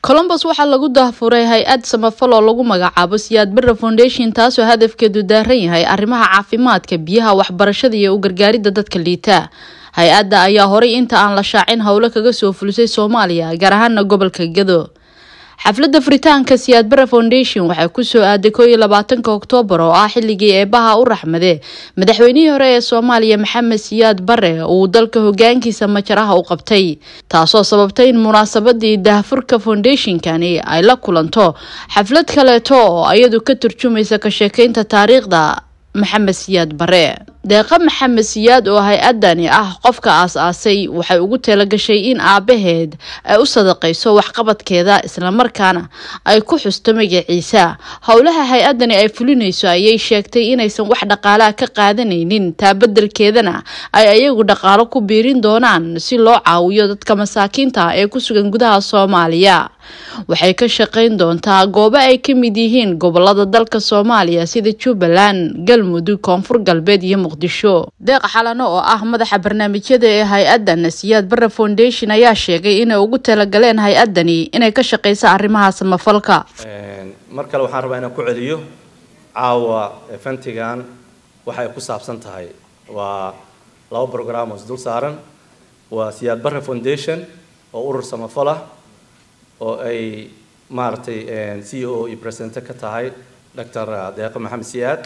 colombos waxaa lagu daahfuray hay-ad samafal oo lagu magacaabo siyaad barre foundation taasoo hadafkeedu daaran yahay arrimaha caafimaadka biyaha waxbarashada iyo u gargaaridda dadka liita hay-adda ayaa horay inta aan la shaacin howlo kaga soo fulisay soomaaliya gaar ahaana gobolka gado xafladda furitaanka siyaad barre foundation waxay kusoo aaday koo iyo labaatanka oktoobar oo ah xilligii eebaha u raxmade madaxweynihii hore ee soomaaliya maxamed siyaad barre uu dalka hogaankiisa majaraha u qabtay taasoo sababtay in munaasabadii daahfurka foundationkani ay la kulanto xaflad kaleeto oo iyadu ka turjumaysa ka sheekeynta taariikhda maxamed siyaad bare deeqa maxamed siyaad oo hay-adani ah qofka aas-aasay waxay ugu talagashay in aabaheed ay u sadaqayso waxqabadkeeda islamarkaana ay ku xusto magaciisa howlaha hay-adani ay fulinayso ayay sheegtay inaysan wax dhaqaalaha ka qaadanaynin taa bedelkeedana ay ayagu dhaqaalo ku biirin doonaan si loo caawiyo dadka masaakiinta ee ku sugan gudaha soomaaliya waxay ka shaqayn doontaa goobo ay ka mid yihiin gobolada dalka soomaaliya sida jubbaland galmudug koonfur galbeed iyo muqdisho deeq xalano oo ah madaxa barnaamijyada ee hay-adan siyaad barre foundation ayaa sheegay inay ugu talagaleen hay-adani inay ka shaqeyso arrimaha samafalka mar kale waxaan rabaa inaan ku celiyo caawa fentigan waxay ku saabsan tahay waa laba brogram oo isdul saaran waa siyaad barre foundation oo urur samafal ah oo ay maaragtay c o iyo presidente ka tahay doctor deeqo maxamed siyaad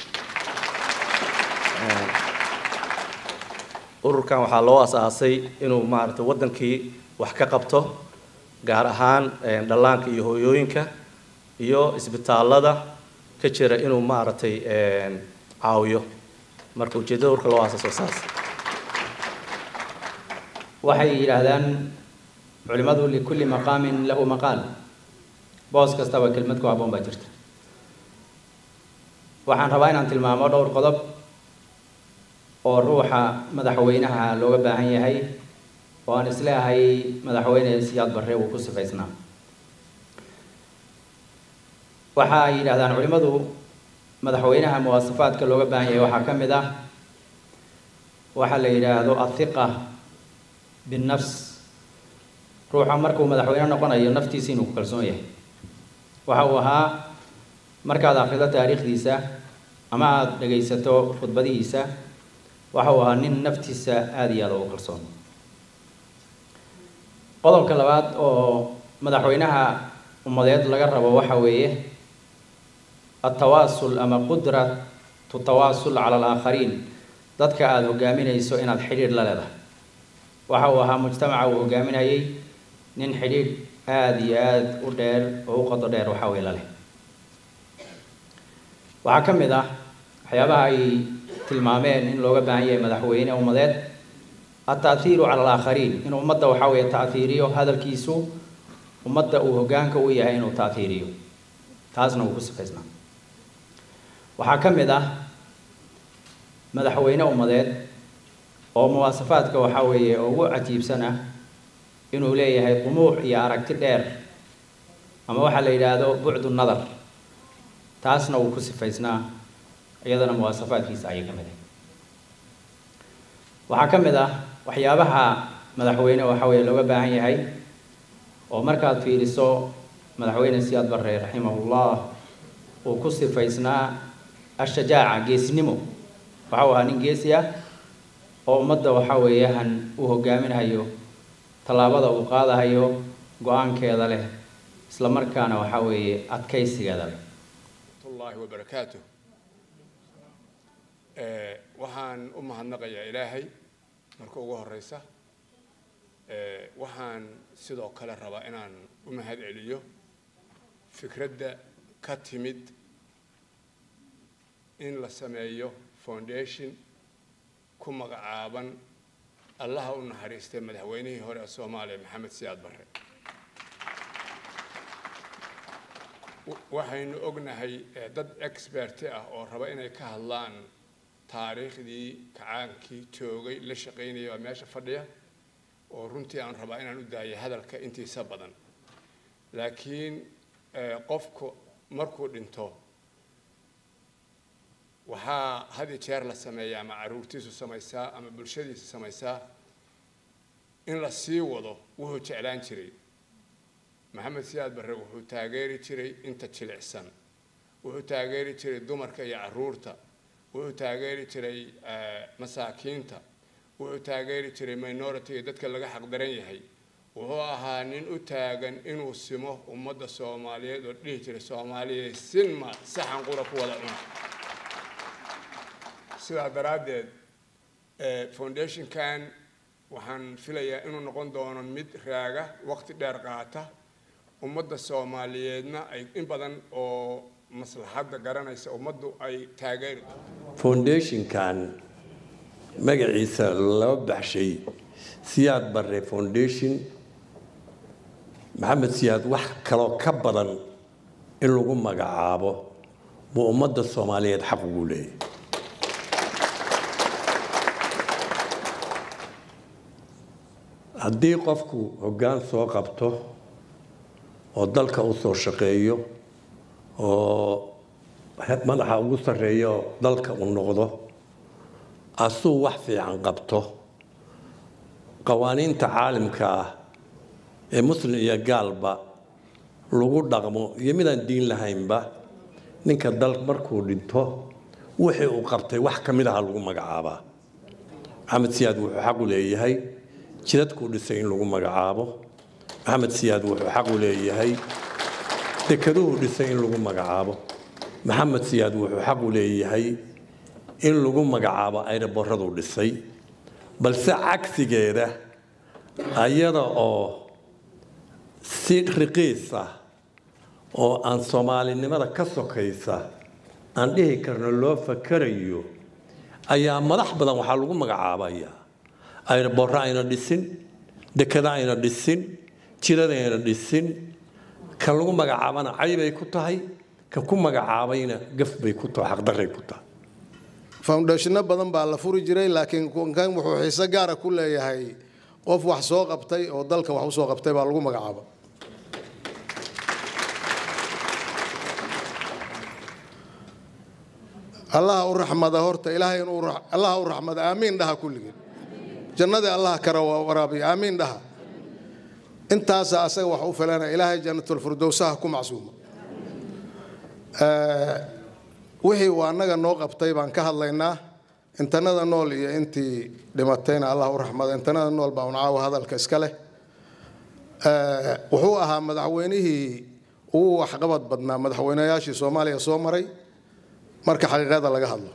ururkan waxaa loo as-aasay inuu maaragtay waddankii wax ka qabto gaar ahaan dhallaanka iyo hooyooyinka iyo isbitaallada ka jira inuu maaragtay caawiyo marka ujeeddada ururka loo aasaaso saas waxay yidhaahdaan culimadu likulli maqaamin lahu maqaal boos kastaba kelmad ku habboon baa jirta waxaan rabaa inaan tilmaamo dhowr qodob oo ruuxa madaxweynaha looga baahan yahay oo aan isleehay madaxweyne siyaad barre uu ku sifaysnaa waxa ay yidhahdaan culimadu madaxweynaha muwaasafaadka looga baahan yahay waxaa ka mid ah waxaa la yidhaahdo athiqa binnafs ruuxa markuu madaxweyne noqonayo naftiisa inuu ku kalsoon yahay waxa uu ahaa markaad akhrido taariikhdiisa ama aada dhagaysato khudbadihiisa waxa uu ahaa nin naftiisa aada iyo aada ugu kalsoon qodobka labaad oo madaxweynaha ummadeed laga rabo waxa weeye altawaasul ama qudratu tawaasul cala alaakhariin dadka aada hogaaminayso inaad xidhiidh la leedahay waxa uu ahaa mujtamaca uu hogaaminayay nin xidhiidh aada iyo aada u dheer oo u qodo dheer waxa wey laleh waxaa ka mid ah waxyaabaha ay tilmaameen in looga baahan yahay madaxweyne ummadeed altaahiiru cala alaakhariin in ummadda waxa weeye taahiiriyo hadalkiisu ummadda uu hogaanka u yahay inuu taahiiriyo taasna uu ku sifaysnaa waxaa ka mid ah madaxweyne ummadeed oo muwaasafaadka waxaa weeye ugu cajiibsan ah inuu leeyahay qumuuc iyo aragti dheer ama waxaa la yidhaahdo bucdu nadar taasna uu ku sifaysnaa iyadana muwaasafaadkiisa ayay ka mid ah waxaa ka mid ah waxyaabaha madaxweyne waxa weeye looga baahan yahay oo markaad fiiriso madaxweyne siyaad barre raximahullah uu ku sifaysnaa ashajaaca geesnimo waxa uu ahaa nin geesi ah oo ummadda waxa weeyahan uu hogaaminayo tallaabada uu qaadahayo go-aankeeda leh isla markaana waxa weeye adkaysigeeda leh ullahi wabarakaatu waxaan u mahadnaqayaa ilaahay marka ugu horeysa waxaan sidoo kale rabaa inaan u mahad celiyo fikradda ka timid in la sameeyo foundation ku magacaaban allaha u naxariistay madaxweynihii hore ee soomaaliya maxamed siyaad barre waxaynu ognahay dad experti ah oo raba inay ka hadlaan taariikhdii kacaankii joogay la shaqaynaya waa meesha fadhiya oo runtii aan rabaa inaan u daayay hadalka intiisa badan laakiin qofku markuu dhinto waxaa had iyo jeer la sameeyaa ama caruurtiisu samaysaa ama bulshadiisu samaysaa in la sii wado wuxuu jeclaan jiray maxamed siyaad barre wuxuu taageeri jiray inta jilicsan wuxuu taageeri jiray dumarka iyo caruurta wuxuu taageeri jiray masaakiinta wuxuu taageeri jiray minority dadka laga xaqdaran yahay wuxuu ahaa nin u taagan inuu simo ummadda soomaaliyeed oo dhihi jiray soomaaliya sinma saxan qura ku wada cuna sidaa daraaddeed foundationkan waxaan filayaa inuu noqon doono mid raaga waqti dheer qaata ummadda soomaaliyeedna ay in badan oo maslaxadda garanaysa ummaddu ay taageeri foundationkan magaciisa laba baxshay siyaad barre foundation maxamed siyaad wax kaloo ka badan in lagu magacaabo buu ummadda soomaaliyeed xaq ugu leeyahy haddii qofku hoggaan soo qabto oo dalka u soo shaqeeyo oo madaxa ugu sarreeyo dalka uu noqdo asuu wax fiican qabto qawaaniinta caalimka ah ee muslim iyo gaalba lagu dhaqmo iyo midaan diin lahaynba ninka dal markuu dhinto wixii uu qabtay wax ka mid aha lagu magacaabaa maxamed siyaad wuxuu xaq u leeyahay jidadkuu dhisay in lagu magacaabo maxamed siyaad wuxuu xaq u leeyahay dekeduhu dhisay in lagu magacaabo maxamed siyaad wuxuu xaq u leeyahay in lagu magacaabo ayraboraduu dhisay balse cagsigeeda ayada oo si riqiis ah oo aan soomaalinimada ka sokaysa aan dhihi karno loo fakarayo ayaa madax badan waxaa lagu magacaabayaa ayraborro ayna dhisin dekada ayna dhisin jirada ayna dhisin kan lagu magacaabana caybay ku tahay kan ku magacaabayna gaf bay ku tahay xaqdaray ku tahay foundationna badan baa la furi jiray laakiin kan wuxuu xiise gaara ku leeyahay qof wax soo qabtay oo dalka wax usoo qabtay baa lagu magacaaba allaha u raxmada horta ilaahay inuu allaha u raxmada aamiin dhaha kulligeen jannadii allaha kara waraabiya aamiin dhaha intaasa asaga wax u filana ilaahay jannatulfirdowsaha ku macsuuma wixii uu annaga noo qabtay baan ka hadlaynaa intanada nool iyo intii dhimatayna allah u raxmada intanada nool baa un caawa hadalka iska leh wuxuu ahaa madaxweynihii ugu waxqabad badnaa madaxweynayaashii soomaaliya soo maray marka xaqiiqada laga hadlo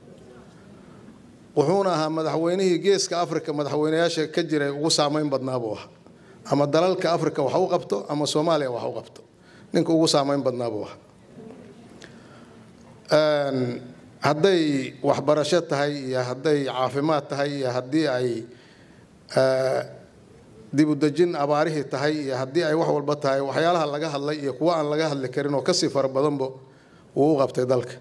wuxuuna ahaa madaxweynihii geeska africa madaxweynayaasha ka jiray ugu saameyn badnaa buu ahaa ama dalalka africa wax u qabto ama soomaaliya wax u qabto ninka ugu saameyn badnaa buu ahaa hadday waxbarasho tahay iyo hadday caafimaad tahay iyo haddii ay dibudejin abaarihii tahay iyo haddii ay wax walba tahay waxyaalaha laga hadlay iyo kuwa aan laga hadli karin oo kasii fara badanba wuu u qabtay dalka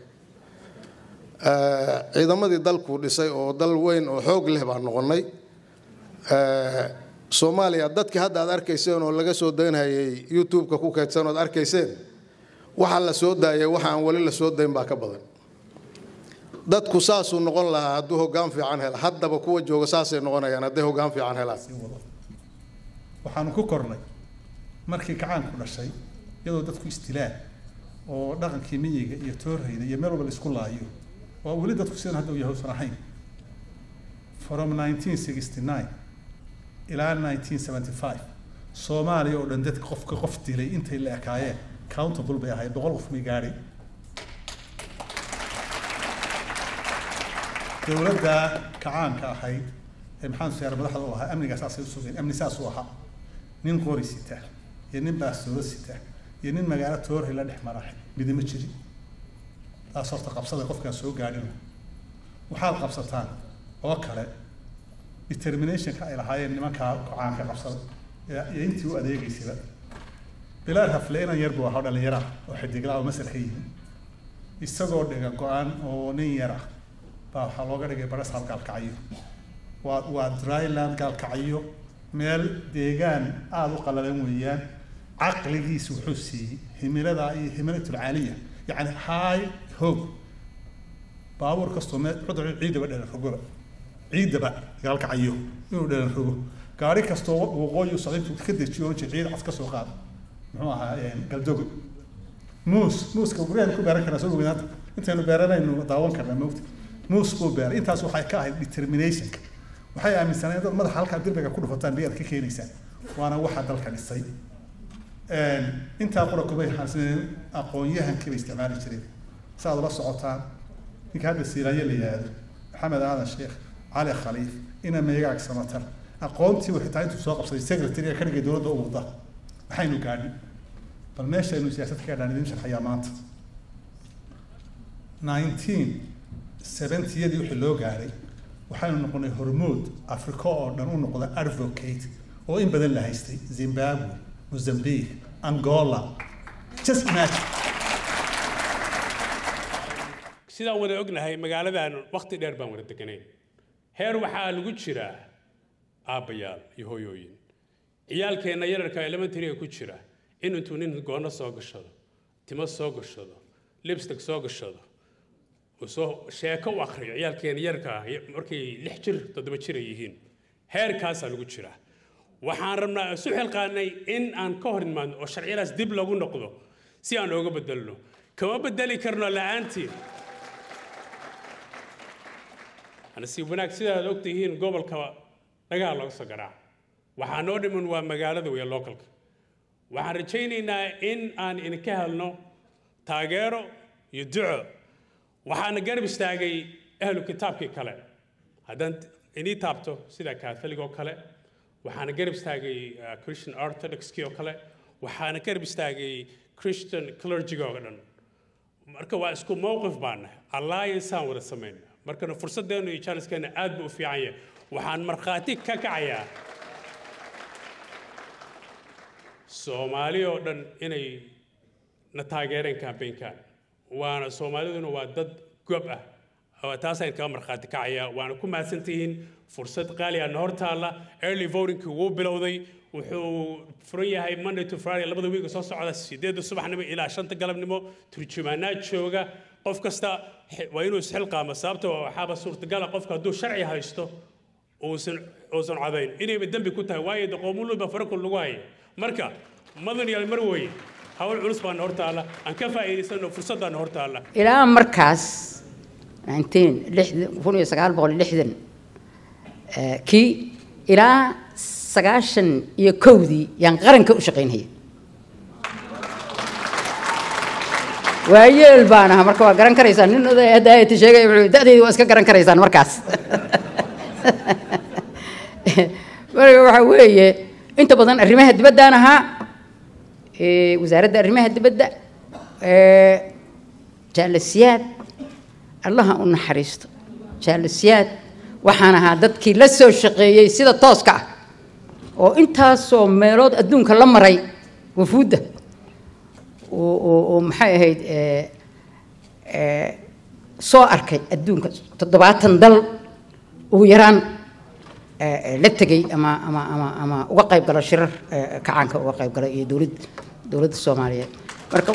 ciidamadii dalkuu dhisay oo dal weyn oo xoog leh baan noqonnay soomaaliya dadkii hadda aad arkayseen oo laga soo daynhayay youtube-ka ku kaydsan ood arkayseen waxaa la soo daayay waxa aan weli la soo dayn baa ka badan dadku saasuu noqon lahaa hadduu hoggaan fiican hela haddaba kuwa jooga saasay noqonayaan hadday hoggaan fiican helaan waxaanu ku kornay markii gacaanku dhashay iyadoo dadku istilaan oo dhaqankii miyiga iyo toorhayda iyo meel walba la isku laayo oo weli dadku sidan hadda u yahay usan ahayn from 1969 ilaa 1975 soomaaliya oo dhan dadka qofka qof dilay intay la ekaayeen countable bay ahayd boqol qof may gaadhay dowladda kacaanka ahayd ee maxaan siyaara madaxda u ahaa amnigaa saasay u sugeen amni saas u ahaa nin qori sita iyo nin baastoodo sita iyo nin magaalo toorhay la dhex marahay midima jirin taas horta qabsada qofkaan soo gaadhin waxaad qabsataan oo kale determinationka ay lahaayeen nimankaa kacaanka qabsada iyo intii u adeegaysaba bilaal hafle inan yar buu ahaa dhalinyara oo xidiglaa oo masar ka yimi isagoo dhiga go-aan oo nin yar ah baa waxaa looga dhigay barasal gaalkacyo waa waa dryland gaalkacyo meel deegaan aada u qalalan weeyaan caqligiisu wuxuu siiyey himilada iyo himilatul caaliya yacni high hoog baabuur kastoo meel cudur ciidaba dhelan rogoba ciidaba gaalkacyo inuu dhelan rogo gaari kastoo waqooyi u socda intuu ka dejiyo oran jiray ciid cas ka soo qaada muxuu ahaa galdogo muus muuska guryahan ku beeran karaa soo ogeyn hadda intaynu beeranaynu daawan karnaa moogta muus buu beeray intaas waxay ka ahayd determinationka waxay aaminsaneen dad madaxa halkaa dirbiga ku dhufataan biyaad ka keenaysaan waana waxa dalka dhisay intaa qura kubay xasaneen aqoon-yahankii bay isticmaali jireen saaad ula socotaan ninka hadda siilaaye la yihahdo maxamed aadan sheekh cali khaliif ina meegaag samatar aqoontii uu xitaa intuu soo qabsaday secretary ka dhigay dowladda u wada maxaynu gaadhin bal meeshaynu siyaasad ka gaadhaan idin sharxayaa maanta nineteen seventyadii wixii loo gaadhay waxaynu noqonay hormood africa oo dhan u noqda advocate oo in badan la haystay zimbabwe mozambique angola just imagine sidaan wada ognahay magaaladan waqti dheer baan wada deganayn heer waxaa lagu jiraa aabbayaal iyo hooyooyin ciyaalkeenna yararka elementaryga ku jira in intuu nin goono soo gashado timo soo gashado lipstick soo gashado uu soo sheeko u akhriyo ciyaalkeena yararka markay lix jir toddoba jir ay yihiin heerkaasaa lagu jiraa waxaan rabnaa isu xilqaanay in aan ka hor imaadno oo sharciyadaas dib lagu noqdo si aan ooga bedelno kama bedeli karno la'aantiin nasiib wanaag sidaad og tihiin gobolka dhagaha looga soo garaaca waxaa noo dhiman waa magaalada weya localka waxaan rajaynaynaa in aan idinka helno taageero iyo duco waxaana garab istaagay ahlu kitaabkii kale haddaan inii taabto sida catholic oo kale waxaana garab istaagay christian orthodoxkii oo kale waxaana garab istaagay christian clergyga oo dhan marka waa isku mowqif baana alliance aan wada samayna markana fursaddeenu iyo jaaniskeena aad buu u fiican yahay waxaan markhaati ka kacayaa soomaali oo dhan inay na taageereen kambaynkan waana soomaaliduna waa dad gob ah taasaan kaga markhaati kacayaa waana ku mahadsantihiin fursad qaali ah na hor taalla early votingkii wuu bilowday wuxuu furan yahay monday to friday labada wiiga soo socda sideedda subaxnimo ilaa shanta galabnimo turjumaanaad jooga qof kasta waa inuu isxilqaamo sababta waxaaba suurtagala qofka hadduu sharci haysto uusan uusan codayn inayba dembi ku tahay waayo doqoomuluba farakul lagu haya marka madan yaal mar weye hawl culus baana hor taalla aan ka faa'iidaysano fursaddaana hor taalla ilaa markaas nineteen lixdan kun iyo sagaal boqol lixdan kii ilaa sagaashan iyo kowdii yaan qaranka u shaqaynhaya waayeel baan aha marka waa garan karaysaan nin oday hadda ayati sheegay wuxuu da'daydi waa iska garan karaysaan markaas marka waxa weeye inta badan arrimaha dibaddaan ahaa wasaaradda arrimaha dibadda jaalasiyaad allaha u naxariisto jaalasiyaad waxaan ahaa dadkii la soo shaqeeyey sida tooska ah oo intaasoo meelood adduunka la maray wafuudda oo maxay ahayd soo arkay adduunka toddobaatan dal ugu yaraan la tegey ama ama ama ama uga qayb galo shirar kacaanka uga qayb gala iyo dowlad dowladda soomaaliyeed marka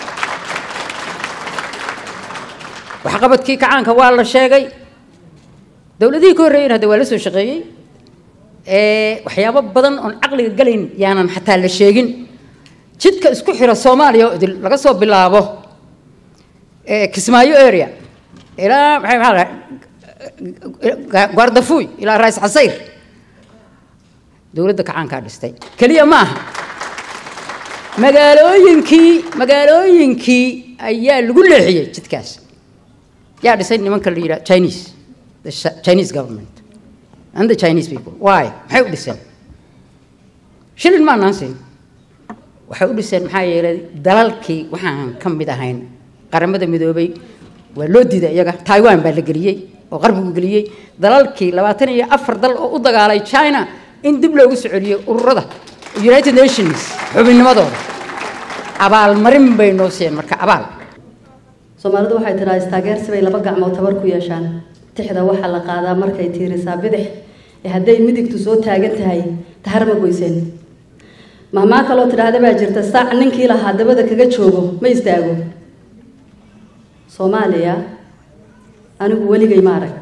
waxqabadkii kacaanka waa la sheegay dowladihii ka horreeyeen hadda waa la soo shaqeeyey waxyaabo badan oon caqliga galayn yaanan xataa la sheegin jidka isku xira soomaaliya oo idil laga soo bilaabo kismaayo area ilaa maxay maxaa lahay gaardafuuy ilaa raas casayr dowladda kacaankaa dhistay keliya ma aha magaalooyinkii magaalooyinkii ayaa lagu leexiyey jidkaas yaa dhisay nimanka la yidhaha chinese the chinese government and the chinese people why maxay u dhiseen shilin maanaan siin waxay u dhiseen maxaa yeelay dalalkii waxaan ka mid ahayn qaramada midoobay waa loo diiday iyaga taiwan baa la geliyey oo qarbigu geliyey dalalkii labaatan iyo afar dal oo u dagaalay china in dib loogu soo celiyo ururada united nations xubinnimadooda abaalmarin bay noo siiyeen marka abaal soomaalidu waxay tidhaa istaageersi bay laba gacmood tabar ku yeeshaan tixda waxaa la qaadaa markay tiirisaa bidix ee hadday midigtu soo taagan tahay tahar ma goyseen mahmaa kaloo tidhaahda baa jirta saac ninkii lahaa dabada kaga joogo ma istaago soomaaliya anigu weligay ma arag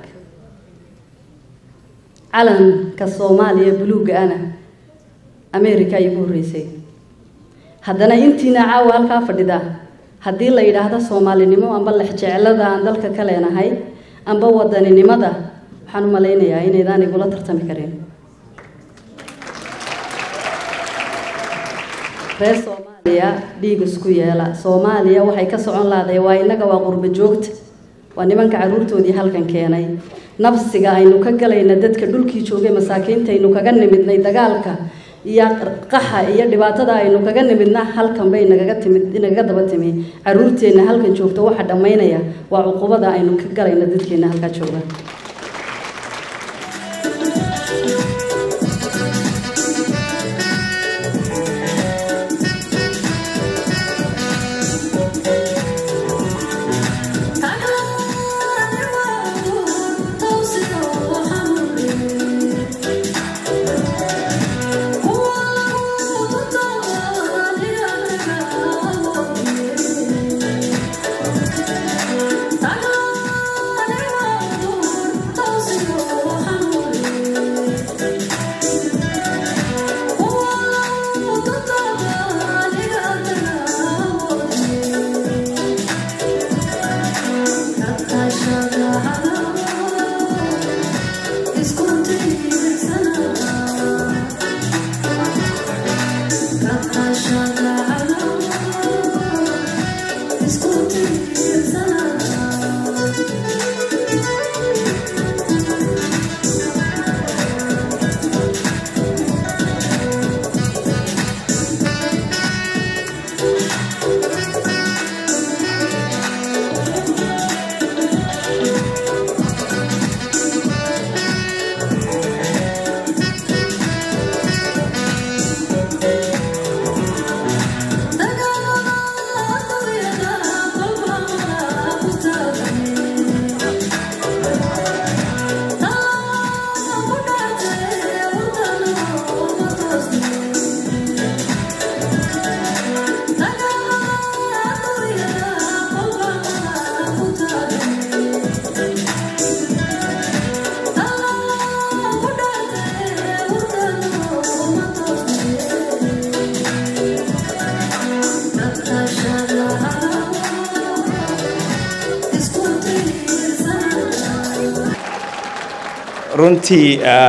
calanka soomaaliya buluugga ana america ayay ku horreysay haddana intiina caawa halkaa fadhida haddii la yidhaahdo soomaalinimo amba lexjeclada aan dalka ka leenahay amba wadaninimada waxaan u malaynayaa inaydaan igula tartami karin reer soomaaliya dhiig isku yeela soomaaliya waxay ka socon lahday waa innaga waa qurbo joogta waa nimanka carruurtoodii halkan keenay nabsiga aynu ka galayna dadka dhulkii joogay masaakiinta aynu kaga nimidnay dagaalka iyo qaxa iyo dhibaatada aynu kaga nimidna halkan bay nagaga timid nagaga daba timi carruurteenna halkan joogta waxa dhammaynaya waa cuqubada aynu ka galayna dadkeenna halkaa jooga runtii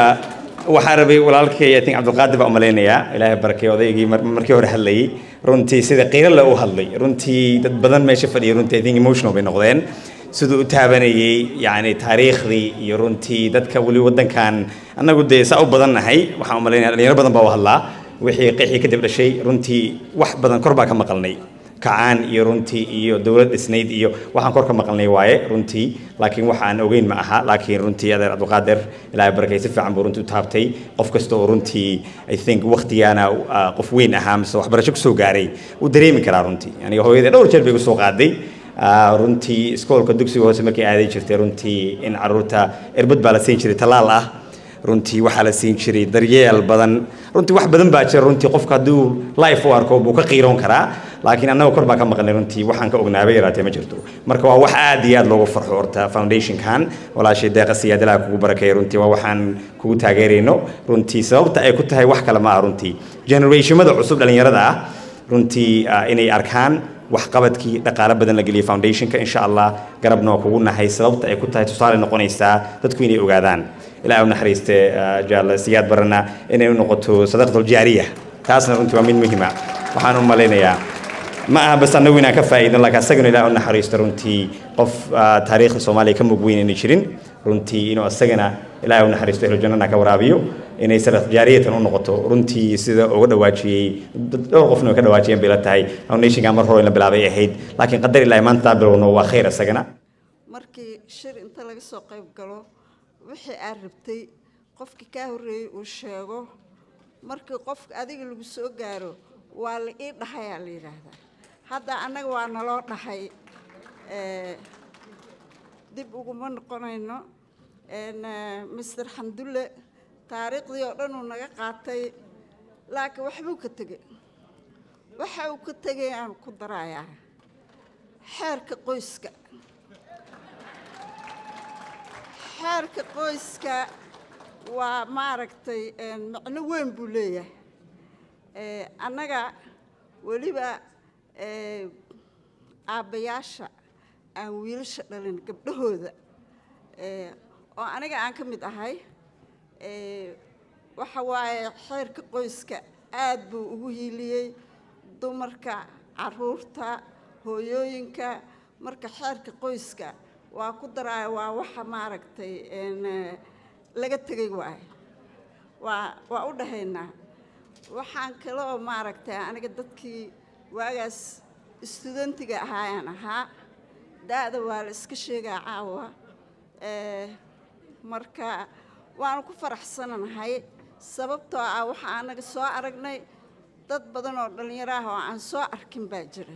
waxaa rabay walaalkay i think cabdulqaadir baa umalaynayaa ilaahay barakay odaygii markii hore hadlayay runtii sida qiirale u hadlay runtii dad badan meesha fadhiya runtii i think emotional bay noqdeen siduu u taabanayay yacni taariikhdii iyo runtii dadka weli waddankan annagu dee saa u badan nahay waxaan umalaynaya dhalinyaro badan baa u hadlaa wixii qixii kadib dhashay runtii wax badan kor baa ka maqalnay kacaan iyo runtii iyo dowlad dhisnayd iyo waxaan kor ka maqalnay waaye runtii laakiin waxaan ogeyn ma aha laakiin runtii adeer cabdulqaadir ilaahay barakay si fiican buu runtii u taabtay qof kasta oo runtii i think waqtigaana qof weyn ahaa mise waxbarasho kusoo gaaray uu dareemi karaa runtii aniga hooyadee dhowr jeer bay kusoo qaaday runtii iskoolka dugsiga hoose markay aaday jirtay runtii in caruurta irbad baa la siin jiray tallaal ah runtii waxaa la siin jiray daryeel badan runtii wax badan baa jira runtii qofka hadduu life u arko buu ka qiiroon karaa laakiin annaga kor baa ka maqnay runtii waxaan ka ognaabay yaraatee ma jirto marka waa wax aad iyo aad loogu farxo horta foundationkan walaashay deeqa siyaadalaha kugu barakeeya runtii waa waxaan kugu taageerayno runtii sababta ay ku tahay wax kale ma ah runtii generationmada cusub dhallinyarada ah runtii inay arkaan waxqabadkii dhaqaale badan la geliyay foundationka insha allah garabna waa kugu nahay sababta ay ku tahay tusaale noqonaysaa dadku inay ogaadaan ilaahay u naxariiste jaale siyaad barana inay u noqoto sadaqatul jaariya taasna runtii waa mid muhiima waxaan u malaynayaa ma aha bas annagu inaan ka faa'iidno laakiin asagana ilaahay u naxariisto runtii qof taariikhda soomaaliya ka mug weyn inay jirin runtii inuu asagana ilaahay u naxariisto ehlu jannana ka waraabiyo inay sadaq jaariyatan u noqoto runtii sida uga dhawaajiyey dhowr qofna way ka dhawaajiyeen bay la tahay foundationka mar hore in la bilaabay ahayd laakiin qadar ilaahay maanta bilowno waa khayr isagana markii shir inta laga soo qayb galo wixii aad rabtay qofkii kaa horreeyey uu sheego markii qofka adiga lagu soo gaaro waa la ii dhahayaa la yidhaahdaa hadda annaga waa naloo dhahay dib uguma noqonayno mister xamdulle taariikhdii oo dhan uu naga qaatay laakiin waxbuu ka tegey waxa uu ka tegay aan ku darayaa xeerka qoyska xeerka qoyska waa maaragtay macno weyn buu leeyahay annaga weliba aabbayaasha aan wiilasha dhalin gabdhahooda oo aniga aan ka mid ahay waxa waaye xeerka qoyska aad buu ugu hiiliyey dumarka caruurta hooyooyinka marka xeerka qoyska waa ku daraayo waa waxa maaragtay laga tegay waaye waa waa u dhahaynaa waxaan kale oo maaragtay aniga dadkii waagaas studentiga ahaayaan ahaa da-da waa la iska sheegaa caawa marka waanu ku faraxsananahay sababtoo ah waxaa anaga soo aragnay dad badan oo dhallinyaro ah oo aan soo arkin baa jira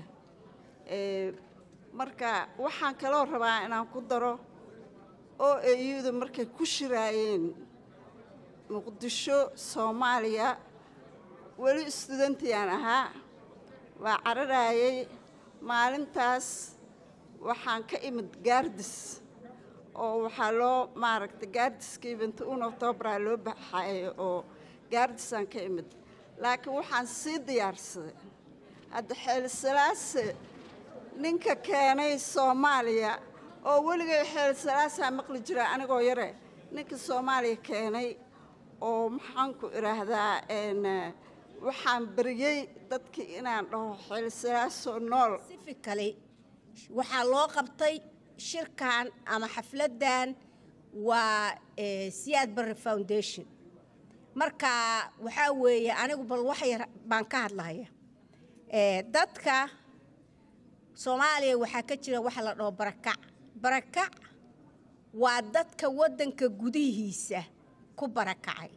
marka waxaan kaloo rabaa inaan ku daro oo eyuda markay ku shiraayeen muqdisho soomaaliya weli studentiyaan ahaa waa cararaayay maalintaas waxaan ka imid gaardis oo waxaa loo maaragtay gaardiska event un octobraa loo baxayo oo gaardisaan ka imid laakiin waxaan sii diyaarsaday hadda xeelisalaase ninka keenay soomaaliya oo weligay xeelisalaasaa maqli jira anigoo yare ninka soomaaliya keenay oo maxaanku idhaahdaa waxaan beriyey dadkii inaan dhaho xeelisalaasoo nool specifically waxaa loo qabtay shirkan ama xafladdan waa siyaad barre foundation marka waxaa weeye anigu bal wax yar baan ka hadlaya dadka soomaaliya waxaa ka jira waxa la dhaho barakac barakac waa dadka waddanka gudihiisa ku barakacay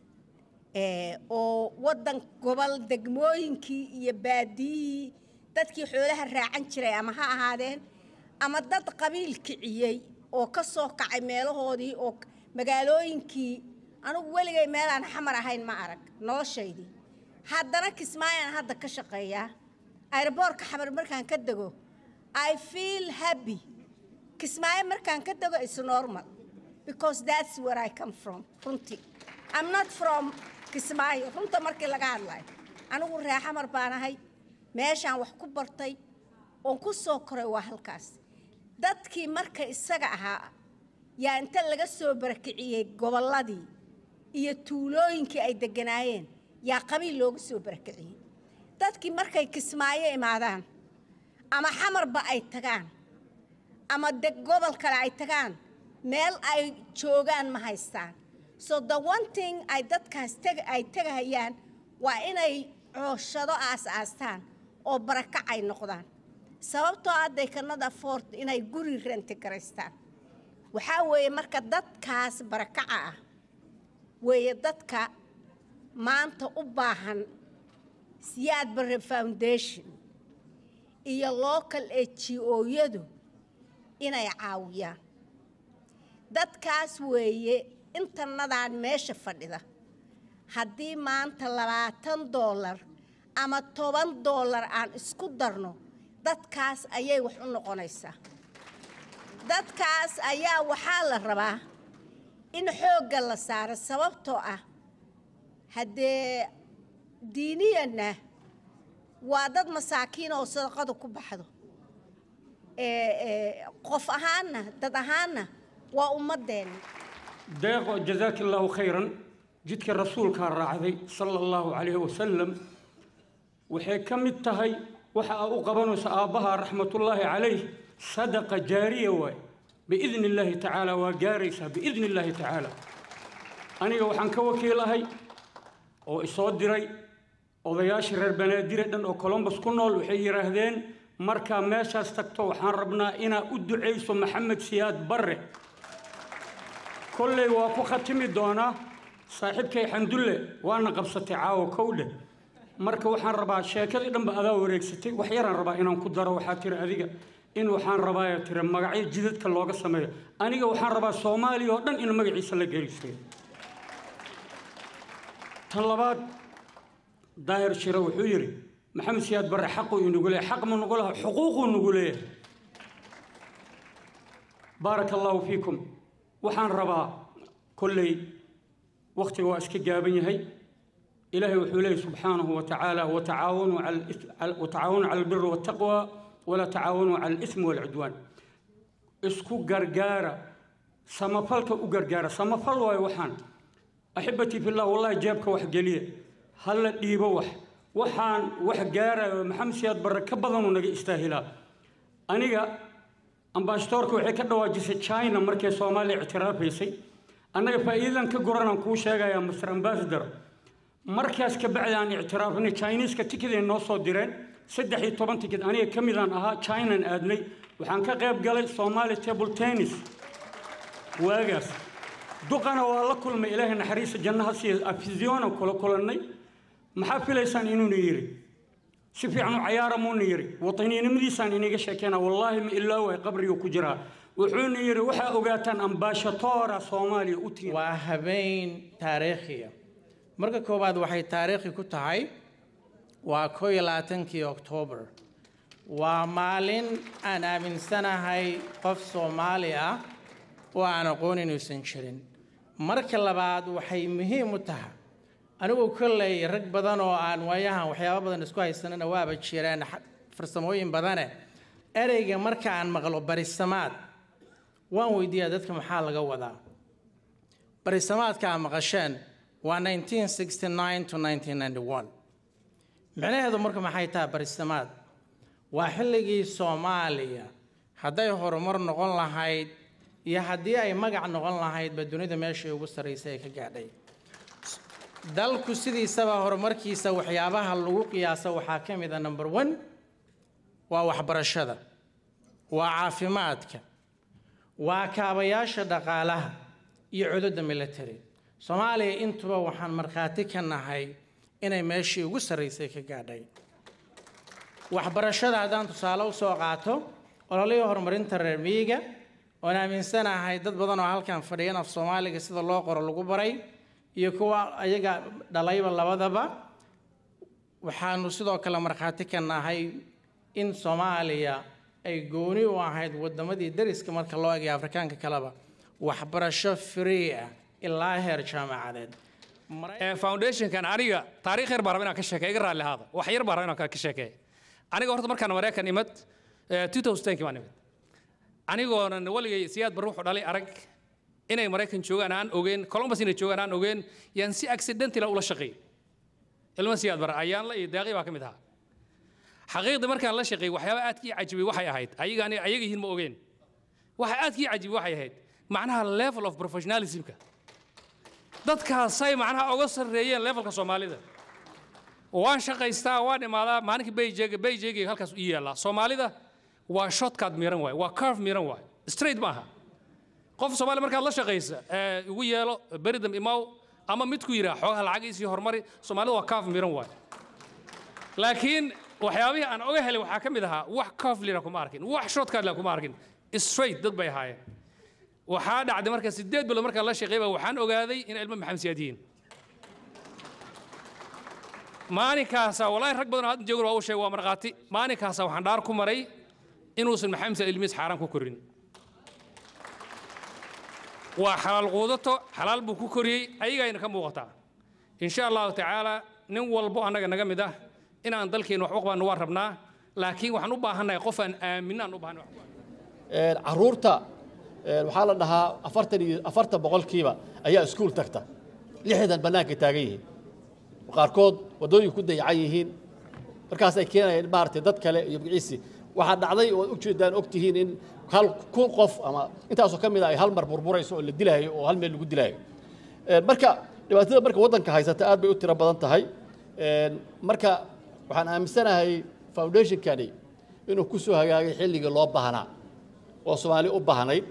oo waddan gobol degmooyinkii iyo baadiyihii dadkii xoolaha raacan jiray ama ha ahaadeen ama dad qabiil kiciyey oo ka soo kacay meelahoodii oo magaalooyinkii anigu weligay meelaan xamar ahayn ma arag noloshaydii haddana kismaayaan hadda ka shaqeeyaa aeroboortka xamar markaan ka dego i feel happy kismaayo markaan ka dego is normal because that's where i come from runtii i'm not from kismaayo runta markii laga hadlayo anigu ree xamar baan ahay meeshaan wax ku bartay oon ku soo koray waa halkaas dadkii marka isaga ahaa yaa inta laga soo barakiciyey gobolladii iyo tuulooyinkii ay degganaayeen yaa qabiil looga soo barakiciyey dadkii markay kismaayo imaadaan ama xamarba ay tagaan ama deg gobol kale ay tagaan meel ay joogaan ma haystaan so the one thing ay dadkaas ay tegahayaan waa inay cooshado aas-aastaan oo barakac ay noqdaan sababtoo hadday kanada fort inay guri renti garaystaan waxaa weeye marka dadkaas barakaca ah weeye dadka maanta u baahan siyaad barre foundation iyo local g o-yadu inay caawiyaan dadkaas weeye intanadaan meesha fadhida haddii maanta labaatan doolar ama toban doolar aan isku darno dadkaas ayay wax u noqonaysaa dadkaas ayaa waxaa la rabaa in xoogga la saaro sababtoo ah haddee diiniyanna waa dad masaakiin oo sadaqada ku baxdo qof ahaanna dad ahaanna waa ummadeenna deeqo jazaaka allaahu khayran jidka rasuulkaa raacday sala allahu calayhi wasalam waxay ka mid tahay waxa aa u qabanayso aabbaha raxmatullaahi calayh sadaqa jaariya waay biidni illaahi tacaala waa gaaraysaa biidni illaahi tacaala aniga waxaan ka wakiilahay oo isoo diray odayaashii reer banaadire dhan oo colombus ku nool waxay yidhaahdeen markaa meeshaas tagto waxaan rabnaa inaa u ducayso maxamed siyaad barre kolley waa ku khatimi doonaa saaxiibkay xandulle waana qabsatay caawo kowdhe marka waxaan rabaa sheekadii dhanba adaa wareegsatay wax yaraan rabaa inaan ku daro waxaa tiri adiga in waxaan rabaa tiri magacyo jidadka looga sameeyo aniga waxaan rabaa soomaaliya oo dhan in magaciisa la gelisayo tan labaad daahir shire wuxuu yidhi maxamed siyaad barre xaquu inugu leeyahay xaq ma nugu laha xuquuquu nugu leeyahay baaraka allaahu fiikum waxaan rabaa kolley wakhtiga waa iska gaaban yahay ilaahay wuxuu leeyahy subxaanahu wa tacaala watacaawanuu cala al-is- cala- watacaawanuu cala albiri waltaqwa walaa tacaawanuu cala alismi walcudwaan isku gargaara samafalka u gargaara samafal waayo waxaan axibatii fillah wallahi jeebka wax geliya halla dhiibo wax waxaan wax gaarayo maxamed siyaad barre ka badanuu naga istaahilaa aniga ambasadoorka waxay ka dhawaajisay china markay soomaaliya ictiraafaysay annaga faa'iidadan ka goranaan kuu sheegayaa mr ambassador markaas ka bacdi aan ictiraafnay chineeska tikiday noo soo direen saddex iyo toban tikid aniga ka midaan ahaa chinaan aadnay waxaan ka qayb galay somali table tennis waagaas duqana waa la kulmay ilaahay naxariista jannaha siiya afisyoona kula kulannay maxaa filaysaan inuuna yidhi si fiican u cayaara muuna yidhi wataniinimadiisaan iniga sheekeyna wallaahi ma ilaa way qabriguu ku jiraa wuxuuna yidhi waxaa ogaataan ambashatora soomaaliya u tiim waa habeen taariikhiya marka koowaad waxay taariikhi ku tahay waa koo iyo labaatankii oktoobar waa maalin aan aaminsanahay qof soomaali ah oo aan aqoon inuusan jirin marka labaad waxay muhiim u tahay anigu kolley rag badan oo aan waayahan waxyaabo badan isku haysanana waaba jireen xa- farsamooyin badane ereyga marka aan maqlo barisamaad waan weydiiyaa dadka maxaa laga wadaa barisamaadka aad maqasheen waa 1969 to 1991 micnaheedu marka maxay tahay barisamaad waa xilligii soomaaliya hadday horumar noqon lahayd iyo haddii ay magac noqon lahaydba dunida meeshii ugu sarraysay ay ka gaadhay dalku sidiisaba horumarkiisa waxyaabaha lagu qiyaaso waxaa ka mid a number one waa waxbarashada waa caafimaadka waa kaabayaasha dhaqaalaha iyo cududda military soomaaliya intuba waxaan markhaati ka nahay inay meeshii ugu sarraysay ka gaadhay waxbarashada haddaan tusaale u soo qaato ololihii horumarinta reer miyiga oon aaminsanahay dad badan oo halkan fadhiyan af soomaaliga sida loo qoro lagu baray iyo kuwa ayaga dhalayba labadaba waxaanu sidoo kale markhaati ka nahay in soomaaliya ay gooni u ahayd wadamadii dariska marka loo eegay afrikaanka kaleba waxbarasho free ah ilaa heer jaamacadeed foundationkan aniga taariikh yar baan raba inaan ka sheekeeyo iga raalli ahaada wax yar baan raba inaan ka sheekeeyo aniga horta markaan maraykan imad 2010 baan imid anigoonan waligay siyaad bar wuxuu dhalay arag inay maraykan joogaan aan ogeen columbus inay joogaan aan ogeen yaan si accidentala ula shaqeeyey ilma siyaad bar ayaanla iyo daaqi baa ka mid ahaa xaqiiqdii markaan la shaqeeyey waxyaaba aadkii cajibay waxay ahayd ayaga ani ayaga yihiin ma ogeen waxa aadkii cajibay waxay ahayd macnaha level of professionalismka dadkaasay macnaha uga sarreeyeen levelka soomaalida waan shaqaystaa waan imaadaa maalinkii bayjega bayjegayga halkaas u yaallaa soomaalida waa shotkaad miran waay waa curve miran waay straight ma aha qof soomaali markaad la shaqaysa ee ugu yeelo beridam imaw ama mid ku yidhaa xoogaha lacagiisii horumari soomaalida waa curve miran waay laakiin waxyaabihii aan oga helay waxaa ka mid ahaa wax curve lina kuma arkin wax shotkaad lina kuma arkin straight dad bay ahaayeen waxaa dhacday marka sideed bilood markaan la shaqeeyba waxaan ogaaday in ilmo maxamed siyaad yihiin maalinkaasa walaahi rag badan oo hadda joogan waa u sheeg waa markhaati maalinkaasa waxaan dhaar ku maray inuusan maxamed siyaad ilmihiis xaaraan ku korin waa xalaal quudato xalaal buu ku koriyey ayagayna ka muuqataa insha allahu tacaala nin walbo annaga naga mid ah inaan dalkeena wax u qabanno waan rabnaa laakiin waxaan u baahannahay qof aan aaminno aan u baahannahay caruurta waxaa la dhahaa afartan iyo afartan boqolkiiba ayaa iskuul tagta lixdan bannaanka taagan yihiin qaarkood waddooyin ku dayacan yihiin markaasay keenayeen maaragtay dad kale iyo magaciisi waxaa dhacday oo u jeedaan og tihiin in hal kun qof ama intaasoo ka mid a ay hal mar burburayso oo la dilaayo oo hal meel lagu dilaayo marka dhibaatada marka waddanka haysata aad bay u tiro badan tahay marka waxaan aaminsanahay foundationkani inuu ku soo hagaagay xilligii loo baahnaa oo soomaali u baahnayd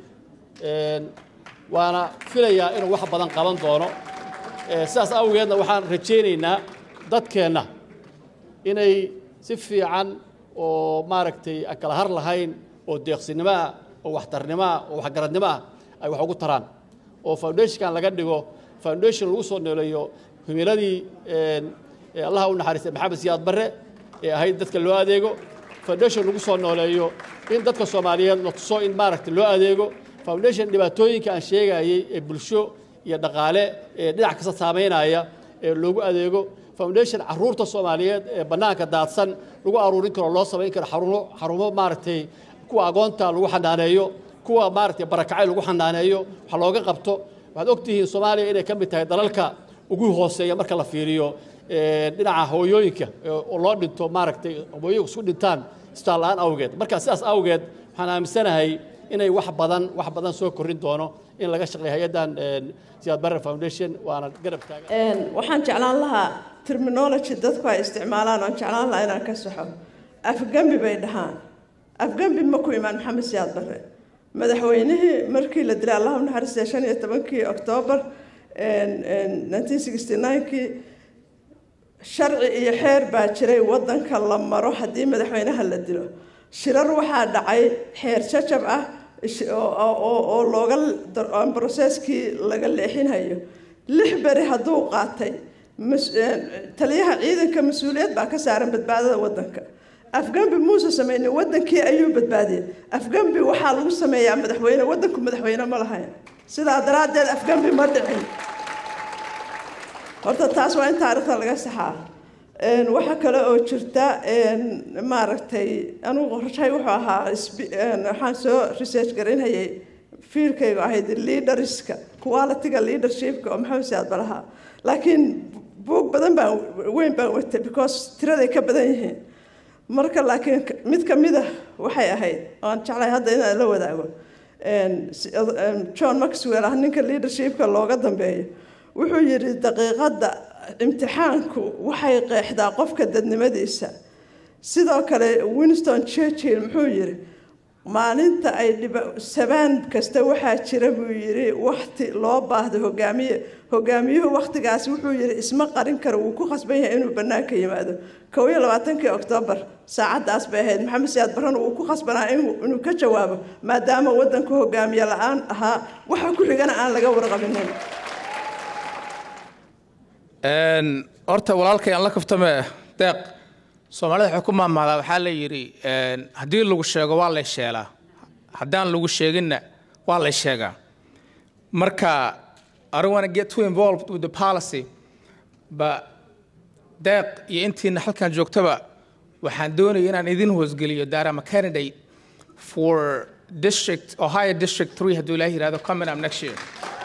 waana filayaa inuu wax badan qaban doono sidaas awgeedna waxaan rajaynaynaa dadkeenna inay si fiican oo maaragtay aan kala har lahayn oo deeqsinimo ah oo waxtarnimo ah oo waxgaradnimo ah ay wax ugu taraan oo foundationkan laga dhigo foundation lagu soo nooleeyo himiladii allaha u naxariistay maxamed siyaad barre ee ahayd dadka loo adeego foundation lagu soo nooleeyo in dadka soomaaliyeed la tuso in maaragtay loo adeego foundation dhibaatooyinka aan sheegayey ee bulsho iyo dhaqaale ee dhinac kasta saamaynaya ee loogu adeego foundation caruurta soomaaliyeed ee bannaanka daadsan lagu aruurin karo loo samayn karo xarumo xarumo maaragtay kuwa agoonta lagu xanaaneeyo kuwa maaragtay barakacay lagu xanaaneeyo wax looga qabto waxaad ogtihiin soomaaliya inay ka mid tahay dalalka ugu hooseeya marka la fiiriyo dhinaca hooyooyinka oo loo dhinto maaragtay hooyooyinku isku dhintaan isbitaal la-aan awgeed marka sidaas awgeed waxaan aaminsanahay inay wax badan wax badan soo korrin doono in laga shaqeeyo hay-addan siyaad barre foundation waana garab taagan waxaan jeclaan lahaa terminology dadku ay isticmaalaan oon jeclaan lahaa inaan ka saxo afgambi bay dhahaan afgambi ma ku imaan maxamed siyaad barre madaxweynihii markii la dilay allahu naxariistay shan iyo tobankii oktoobar nineteen sixty nine-kii sharci iyo xeer baa jiray waddanka la maro haddii madaxweynaha la dilo shirar waxaa dhacay xeer jajab ah oo looga broseskii laga leexinhayo lix beri hadduu qaatay taliyaha ciidanka mas-uuliyad baa ka saaran badbaadada waddanka afgambi muuse sameynay waddankii ayuu badbaadiyey afgambi waxaa lagu sameeyaa madaxweyne waddanku madaxweyne ma lahayn sidaa daraaddeed afgambi ma dhicin horta taas waa in taariikhda laga saxaa waxaa kale oo jirta maaragtay anigu qorshay wuxuu ahaa waxaan soo research garaynhayay fiilkaygu ahayd leaderska qualityga leadershipka oo maxamed siyaad balahaa laakiin buug badan baan weyn baan watay because tiraday ka badan yihiin marka laakiin mid ka mid ah waxay ahayd oan jeclay hadda inaan la wadaago john maxwell ah ninka leadershipka looga dambeeyo wuxuu yidhi daqiiqadda imtixaanku waxay qeexdaa qofka dadnimadiisa sidoo kale winston churchill muxuu yidhi maalinta ay sabaan kasta waxaa jira buu yidhi wakti loo baahdo hogaamiye hogaamiyuhu waktigaasi wuxuu yidhi isma qarin karo wuu ku khasban yahay inuu bannaanka yimaado kow iyo labaatankii oktoobar saacaddaas bay ahayd maxamed siyaad barrana wuu ku khasbanaa inuu ka jawaabo maadaama waddanku hogaamiye la-aan ahaa waxa ku xigana aan laga warqabinin horta walaalkay aan la kaftame deeq soomaalida waxay ku maamaadaa waxaa la yidhi haddii lagu sheego waa lay sheelaa haddaan lagu sheeginna waa lay sheegaa marka I don't want to get too involved with the policy but deeq iyo intiina halkan joogtaba waxaan doonaya inaan idin hoosgeliyo that I'm a candidate for district Ohio District 3 hadduu ilaahi yidhahdo coming up next year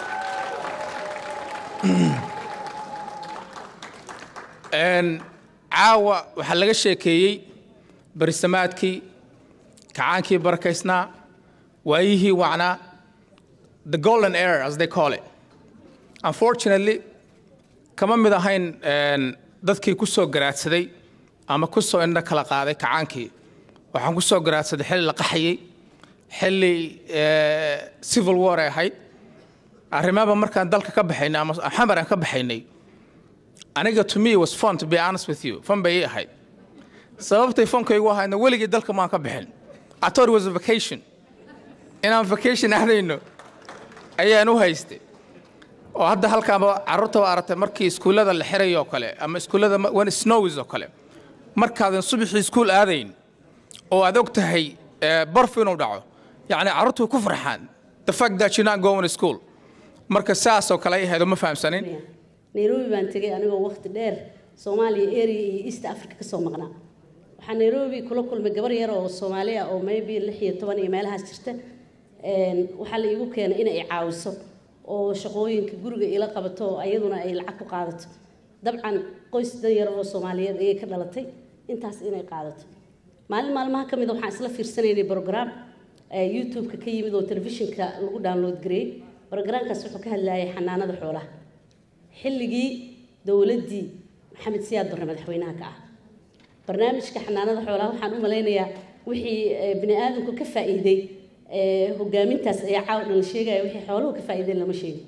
caawa waxaa laga sheekeeyey barisamaadkii kacaankii barakaysnaa waayihii wacnaa the golden era as they call it unfortunately kama mid ahayn dadkii ku soo garaadsaday ama ku soo indho kala qaaday kacaankii waxaan ku soo garaadsaday xilli la qaxayey xilli civil war ay ahayd arrimaba markaan dalka ka baxaynay ama xamar aan ka baxaynay aniga to me was fun to be honest with you fun bay ii ahayd sababtay funkaygu ahaydna weligii dalka maan ka bixin I thought it was a vacation inaan vacation aadayno ayaan u haystay oo hadda halkaanba carruurta waa aragtay markii iskuullada la xirayo oo kale ama iskuullada when it snows oo kale markaadan subaxii iskuul aadayn oo aad og tahay barfu inuu dhaco yacni carruurtu way ku farxaan the fact that you're not going to school marka saas oo kale ay ahayd oo ma fahamsanin nairobi baan tegay anigoo waqti dheer soomaaliya area iyo east africa kasoo maqnaa waxaa nairobi kula kulmay gabar yar oo soomaali ah oo maybe lix iyo toban iyo meelahaas jirta waxaa la iigu keenay inay caawiso oo shaqooyinka guriga ila qabato oo ayaduna ay lacag ku qaadato dabcan qoys dan yar oo soomaaliyeed ayay ka dhalatay intaas inay qaadato maalin maalmaha ka mid a waxaan isla fiirsanaynay program youtube-ka ka yimid oo telefishinka lagu download gareeyey programkaas wuxuu ka hadlayay xanaanada xoolaha xilligii dowladdii maxamed siyaad barre madaxweynaha ka ah barnaamijka xanaanada xoolaha waxaan u malaynayaa wixii bini aadamku ka faa'iiday hogaamintaas ayaa caawa dhan la sheegaya wixii xooluhu ka faa'iideen lama sheegin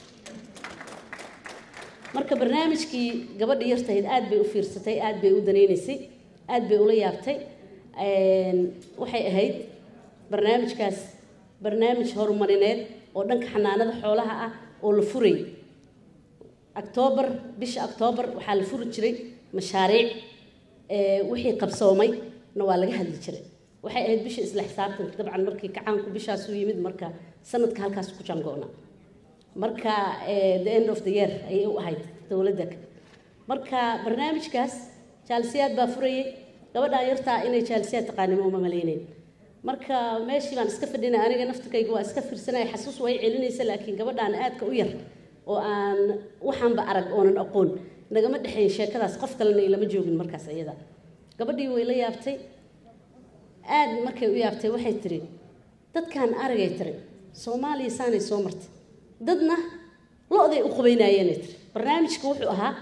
marka barnaamijkii gabadha yartahayd aad bay u fiirsatay aad bay u danaynaysay aad bay ula yaabtay waxay ahayd barnaamijkaas barnaamij horumarineed oo dhanka xanaanada xoolaha ah oo la furay octoobar bisha octoobar waxaa la furi jiray mashaariic wixii qabsoomay na waa laga hadli jiray waxay ahayd bisha isla xisaabtanka dabcan markii kacaanku bishaas u yimid marka sanadka halkaas ku jangoona marka the end of the year ayay u ahayd dowladda marka barnaamijkaas jaalisiyaad baa furayay gabadhaan yartaa inay jaalisiyaad taqaanimo uma malaynayn marka meeshii baan iska fadhinay aniga naftirkayga waa iska fiirsanaya xasuus way celinaysa laakiin gabadhaan aadka u yar oo aan waxaanba arag oonan aqoon nagama dhexayn sheekadaas qof kalena ilama joogin markaas iyada gabadhii way la yaabtay aad markay u yaabtay waxay tiri dadkaan aragay tiri soomaaliya saanay soo martay dadna lo-day u qubaynaayeenay tiri barnaamijka wuxuu ahaa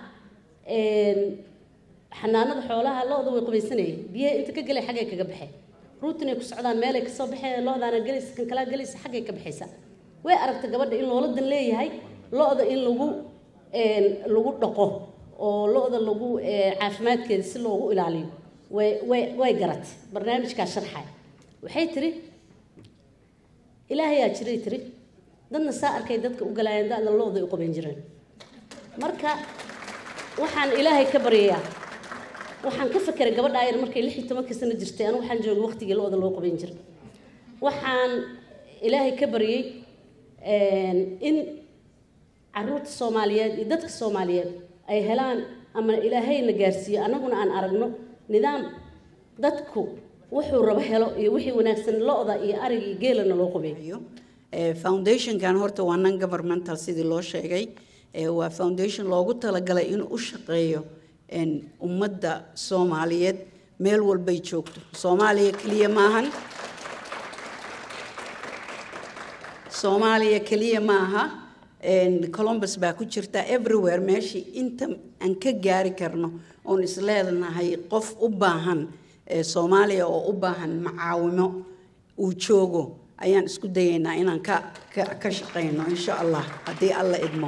xanaanada xoolaha lo-da way qubaysanayeen biyaha inta ka gelay xaggay kaga baxeen ruutinay ku socdaan meelay kasoo baxeen lo-daana gelaysa kan kalaa gelaysa xaggay ka baxaysa way aragtay gabadha in loola dan leeyahay lo-da in lagu lagu dhaqo oo lo-da lagu caafimaadkeeda si loogu ilaaliyo way way way garatay barnaamijkaas sharxay waxay tiri ilaahayaa jiray tiri dadna saa arkay dadka u galaayeen da-da lo-day u qaban jireen marka waxaan ilaahay ka baryayaa waxaan ka fakeray gabadha ayar markay lix iyo tobankii sano jirtay anu waxaan joogay waqtigii lo-da loo qaban jiray waxaan ilaahay ka baryay in caruurta soomaaliyeed iyo dadka soomaaliyeed ay helaan ama ilaahayna gaarsiiyo annaguna aan aragno nidaam dadku wuxuu rabo helo iyo wixii wanaagsan lo-da iyo ariga iyo geelana loo qabeeyo foundationkan horta waa non governmental sidii loo sheegay waa foundation loogu talagalay inuu u shaqeeyo ummadda soomaaliyeed meel walbay joogto soomaaliya keliya maahan soomaaliya keliya maaha columbus baa ku jirta everywhere meeshii inta aan ka gaari karno oon isleednahay qof u baahan soomaaliya oo u baahan macaawimo uu joogo ayaan isku dayaynaa inaan ka ka shaqeyno insha allah haddii alla idmo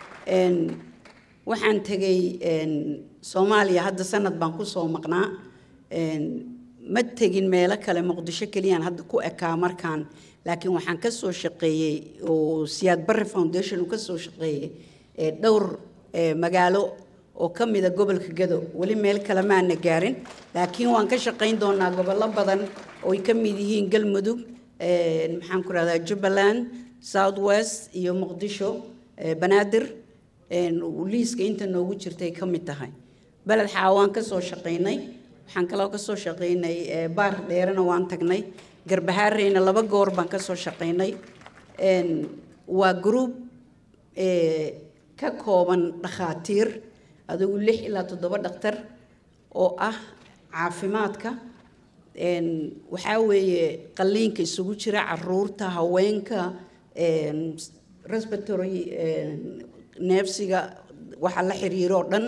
waxaan tegay soomaaliya hadda sanad baan kusoo maqnaa ma tegin meelo kale muqdisho keliyaan hadda ku ekaa markaan laakiin waxaan kasoo shaqeeyey oo siyaad barre foundation uu kasoo shaqeeyey dhowr magaalo oo ka mida gobolka gado weli meel kale maana gaarin laakiin waan ka shaqayn doonaa gobollo badan oo ay ka mid yihiin galmudug maxaan ku rahdaa jubbaland south west iyo muqdisho banaadir liiska inta noogu jirtay ka mid tahay beled xaawaan kasoo shaqaynay waxaan kaloo kasoo shaqaynay baar dheerena waan tagnay garbahaareyna laba goor baan kasoo shaqaynay waa group ka kooban dhakhaatiir adigu lix ilaa toddoba dhakhtar oo ah caafimaadka waxaa weeye qalliinka isugu jira caruurta haweenka respiratory neefsiga waxa la xiriiro oo dhan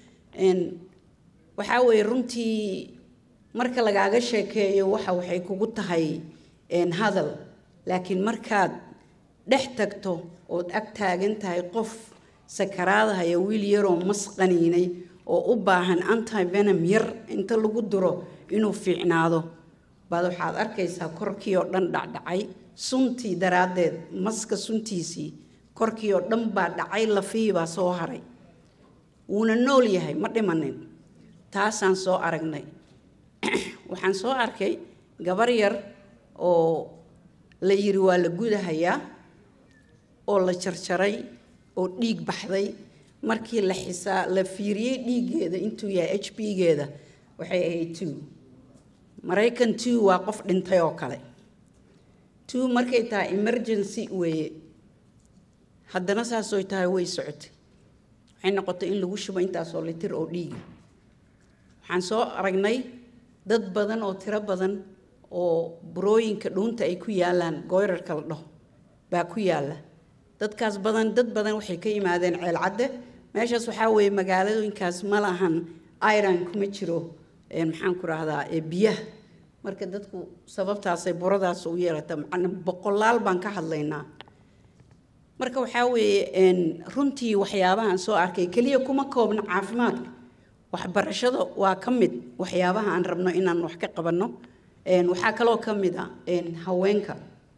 waxaa weeye runtii marka lagaaga sheekeeyo waxa waxay kugu tahay hadal laakiin markaad dhex tagto ood ag taagan tahay qof sakaraadahaya wiil yaroo mas qaniinay oo u baahan antivenom yar inta lagu duro inuu fiicnaado baad waxaad arkaysaa korkii oo dhan dhacdhacay suntii daraaddeed maska suntiisii korkii oo dhan baa dhacay lafihii baa soo haray wuuna nool yahay ma dhimanin taasaan soo aragnay waxaan soo arkay gabar yar oo la yiri waa la gudahayaa oo la jarjaray oo dhiig baxday markii la xisaa la fiiriyey dhiiggeeda intuu yahay h b geeda waxay ahayd two maraykan two waa qof dhintay oo kale two markay tahay emergency weeye haddana saasooy tahay way socotay waxay noqotay in lagu shubo intaasoo litir oo dhiiga waxaan soo aragnay dad badan oo tiro badan oo burooyinka dhuunta ay ku yaalaan goyrarka la dhaho baa ku yaalla dadkaas badan dad badan waxay ka yimaadeen ceelcadde meeshaas waxaa weeye magaaladooyinkaas ma lahan iron kuma jiro maxaan ku rahdaa biyaha marka dadku sababtaasay buradaas u yeelata macna boqolaal baan ka hadlaynaa marka waxaa weeye runtii waxyaabahaan soo arkay keliya kuma koobna caafimaadka waxbarashada waa ka mid waxyaabaha aan rabno inaan wax ka qabanno waxaa kaloo ka mid a haweenka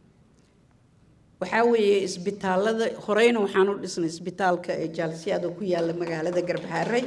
waxaa weeye isbitaalada horeyna waxaan u dhisnay isbitaalka ee jaalsiyaad oo ku yaalla magaalada garbaharey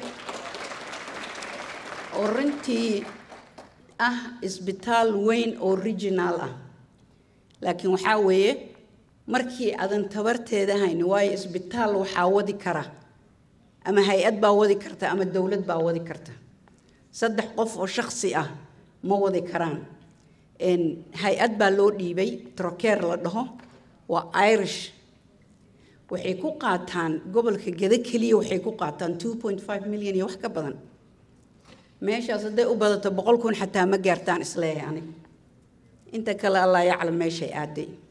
oo runtii ah isbitaal weyn oo regional ah laakiin waxaa weeye markii aadan tabarteeda hayn waayo isbitaal waxaa wadi kara ama hay-ad baa wadi karta ama dowlad baa wadi karta saddex qof oo shaksi ah ma wadi karaan hay-ad baa loo dhiibay trokeer la dhaho waa irish waxay ku qaataan gobolka geda keliya waxay ku qaataan two point five million iyo wax ka badan meeshaas hadday u badato boqol kun xataa ma gaartaan isleeyahay aniga inta kale allah yaclam meeshay aaday